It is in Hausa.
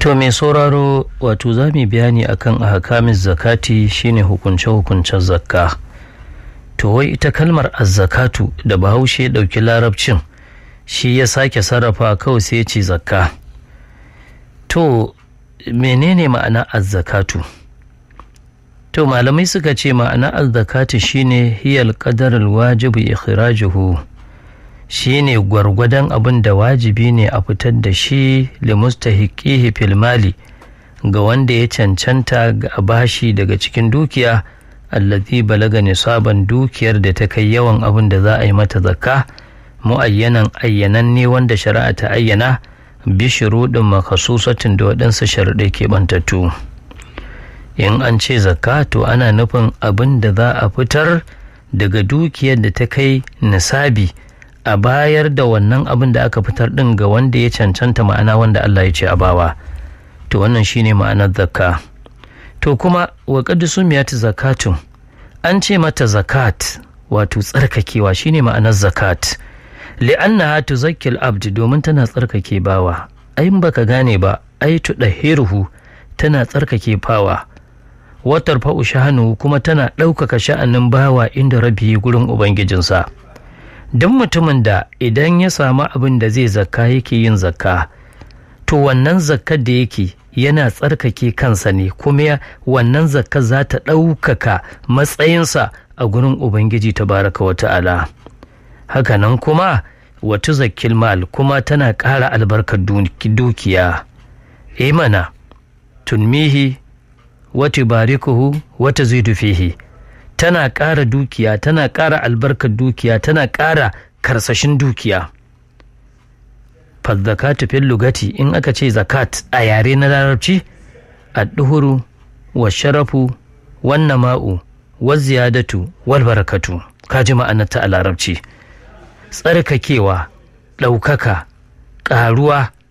To mai sauraro wato za mu bayani akan ahkamin zakati shine hukunce-hukuncen zakka. To wai ita kalmar azzakatu da bahaushe ya ɗauki larabcin shi ya sake sarrafa kawai sai ya ce zakka. To menene ma'ana azzakatu? To malamai suka ce ma'ana azzakatu shine hiyal qadarul wajibu ikhrajuhu shine gwargwadon abin da wajibi ne a fitar da shi limustahiqihi fil mali ga wanda ya cancanta ga bashi daga cikin dukiya allazi balaga nisaban dukiyar da ta kai yawan abin da za a yi mata zakka mu'ayyanan ayyanan ne wanda shari'a ta ayyana bi shuruɗin makasusatin da waɗansu sharuɗai keɓantattu in an ce zakka to ana nufin abin da za a fitar daga dukiyar da ta kai nisabi a bayar da wannan abin da aka fitar ɗin ga wanda ya cancanta ma'ana wanda Allah ya ce a bawa to wannan shine ma'anar zakka to kuma wa qad sumiyat zakatun an ce mata zakat wato tsarkakewa shine ma'anar zakat li'annaha tuzakkil abd domin tana tsarkake bawa ai baka gane ba ai tudahiruhu tana tsarkake fawa watar fa'u shahanu kuma tana ɗaukaka sha'anin bawa inda rabi gurin ubangijinsa duk mutumin da idan ya samu abin da zai zakka yake yin zakka to wannan zakkar da yake yana tsarkake kansa ne kuma wannan zakka za ta ɗaukaka matsayinsa a gurin ubangiji tabaraka wa ta'ala hakanan kuma wata zakkil mal kuma tana ƙara albarkar dukiya imana tunmihi wata barikuhu wata zidu fihi tana ƙara dukiya tana ƙara albarkar dukiya tana ƙara karsashin dukiya fazzakatu fil lugati in aka ce zakat a yare na larabci adduhuru wa sharafu wannan ma'u wa ziyadatu wal barakatu kaji ma'anarta a larabci tsarkakewa ɗaukaka ƙaruwa